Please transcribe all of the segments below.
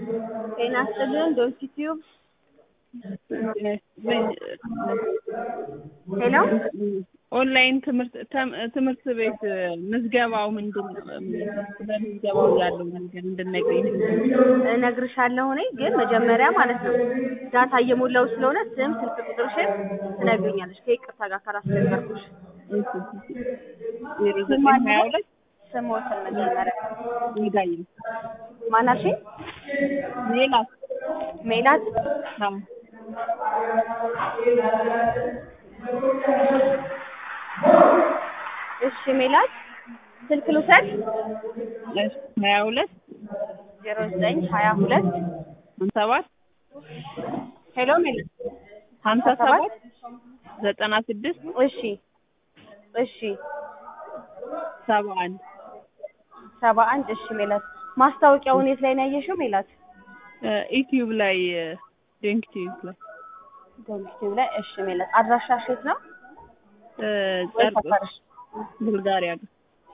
ጤና ይስጥልን ዶንኪ ቲዩብ ሄሎ ኦንላይን ትምህርት ተም- ትምህርት ቤት ምዝገባው ምንድን ነው? በምዝገባው ያለው ነገር እንድነግሪኝ። እነግርሻለሁ እኔ ግን መጀመሪያ ማለት ነው ዳታ እየሞላው ስለሆነ ስም ስልክ ቁጥርሽን ትነግሪኛለሽ ከይቅርታ ጋር ካላስቸገርኩሽ ዜሮ ዘጠኝ ሀያ ሁለት ስሞትን መጀመሪያ ሚዳይ ማናልሽኝ ሌላ ሜላት አዎ እሺ ሜላት ስልክ ልውሰድ እሺ ሀያ ሁለት ዜሮ ዘጠኝ ሀያ ሁለት ሀምሳ ሰባት ሄሎ ሜላት ሀምሳ ሰባት ዘጠና ስድስት እሺ እሺ ሰባ አንድ ሰባ አንድ እሺ ሜላት ማስታወቂያውን የት ላይ ነው ያየሽው ሜላት ዩቲዩብ ላይ ዶንክ ቲዩብ ላይ ዩቲዩብ ላይ እሺ ሜላት አድራሻሽ የት ነው ወይ ጨርቆስ ሰፈርሽ ቡልጋሪያ ጋር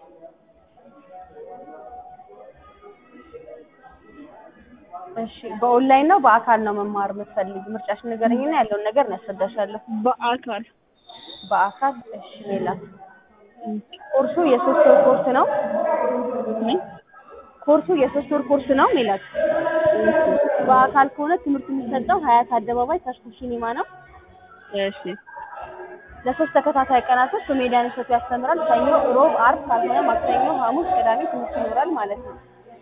እሺ በኦንላይን ነው በአካል ነው መማር የምትፈልጊ ምርጫሽን ንገረኝና ያለውን ነገር እናስረዳሻለሁ በአካል በአካል እሺ ሜላት ኮርሱ የሶስት ወር ኮርስ ነው ምን? ኮርሱ የሶስት ወር ኮርስ ነው ሜላት በአካል ከሆነ ትምህርት የሚሰጠው ሀያት አደባባይ ተስኩ ሲኒማ ነው እሺ ለሶስት ተከታታይ ቀናቶች በሜዳን እሸቱ ያስተምራል ሰኞ ሮብ አርብ ካልሆነ ማክሰኞ ሐሙስ ቅዳሜ ትምህርት ይኖራል ማለት ነው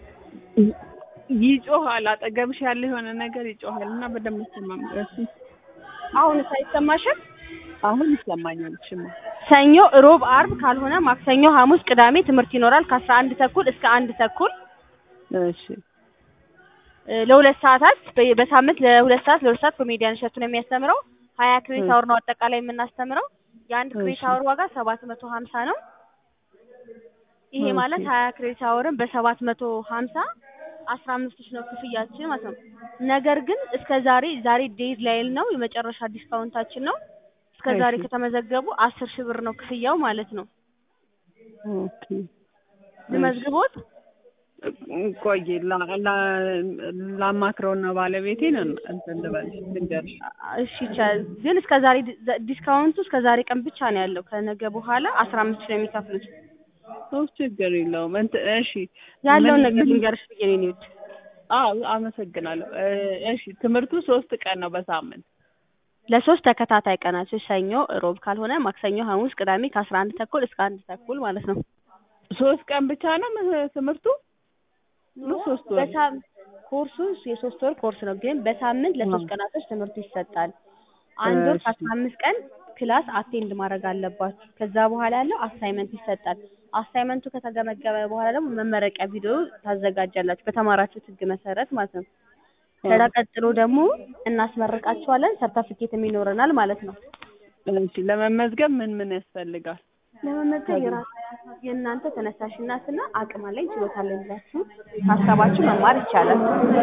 ይጮሃል አጠገብሽ ያለ የሆነ ነገር ይጮሃል እና በደንብ ይሰማም እሺ አሁን ሳይሰማሽም አሁን ይሰማኛል እሺማ ሰኞ ሮብ አርብ ካልሆነ ማክሰኞ ሐሙስ ቅዳሜ ትምህርት ይኖራል ከአስራ አንድ ተኩል እስከ አንድ ተኩል እሺ እ ለሁለት ሰዓታት በ- በሳምንት ለሁለት ሰዓት ለሁለት ሰዓት ኮሜዲያን እሸቱ ነው የሚያስተምረው ሀያ ክሬዲት አወር ነው አጠቃላይ የምናስተምረው የአንድ ክሬዲት እሺ። አወር ዋጋ ሰባት መቶ ሀምሳ ነው ይሄ ኦኬ። ማለት ሀያ ክሬዲት አወርን በሰባት መቶ ሀምሳ አስራ አምስት ሺህ ነው ክፍያችን ማለት ነው ነገር ግን እስከ ዛሬ ዛሬ ዴድ ላይል ነው የመጨረሻ ዲስካውንታችን ነው እስከ ዛሬ እሺ። ከተመዘገቡ አስር ሺህ ብር ነው ክፍያው ማለት ነው ኦኬ ልመዝግቦት ቆይ ላ- ላ- ላማክረውና ባለቤቴን እንትን ልበልሽ ልንገርሽ እሺ ይቻላል ግን እስከ ዛሬ ዲ- ዲስካውንቱ እስከ ዛሬ ቀን ብቻ ነው ያለው ከነገ በኋላ አስራ አምስት ሺህ ነው የሚከፍሉት ሶስት ችግር የለውም እንትን እሺ ያለውን ምን- ነገር ምን- ልንገርሽ ብዬ ነው የኔ ውድ አዎ አመሰግናለሁ እ፣ እሺ ትምህርቱ ሶስት ቀን ነው በሳምንት ለሶስት ተከታታይ ቀናቶች ሰኞ ሮብ ካልሆነ ማክሰኞ ሐሙስ ቅዳሜ ከአስራ አንድ ተኩል እስከ አንድ ተኩል ማለት ነው ሶስት ቀን ብቻ ነው ም- ትምህርቱ ነው ሶስት ወር በሳም ኮርሱ የሶስት ወር ኮርስ ነው ግን በሳምንት ለሶስት ቀናቶች ትምህርቱ ይሰጣል አንድ ወር እሺ። ከአስራ አምስት ቀን ክላስ አቴንድ ማድረግ አለባችሁ ከዛ በኋላ ያለው አሳይመንት ይሰጣል አሳይመንቱ ከተገመገመ በኋላ ደግሞ መመረቂያ ቪዲዮ ታዘጋጃላችሁ በተማራችሁት ህግ መሰረት ማለት ነው ከዛ ቀጥሎ ደግሞ እናስመርቃችኋለን ሰርተፊኬትም ይኖረናል ማለት ነው እሺ ለመመዝገብ ምን ምን ያስፈልጋል ለመመዝገብ የራሳ የእናንተ ተነሳሽነትና አቅም አለኝ ችሎታ አለኝ ብላችሁ ሀሳባችሁ መማር ይቻላል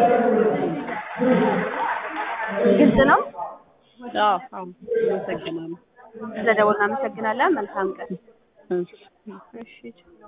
ግልጽ ነው አዎ አዎ አመሰግናለሁ ስለደወልን አመሰግናለን መልካም ቀን እሺ እሺ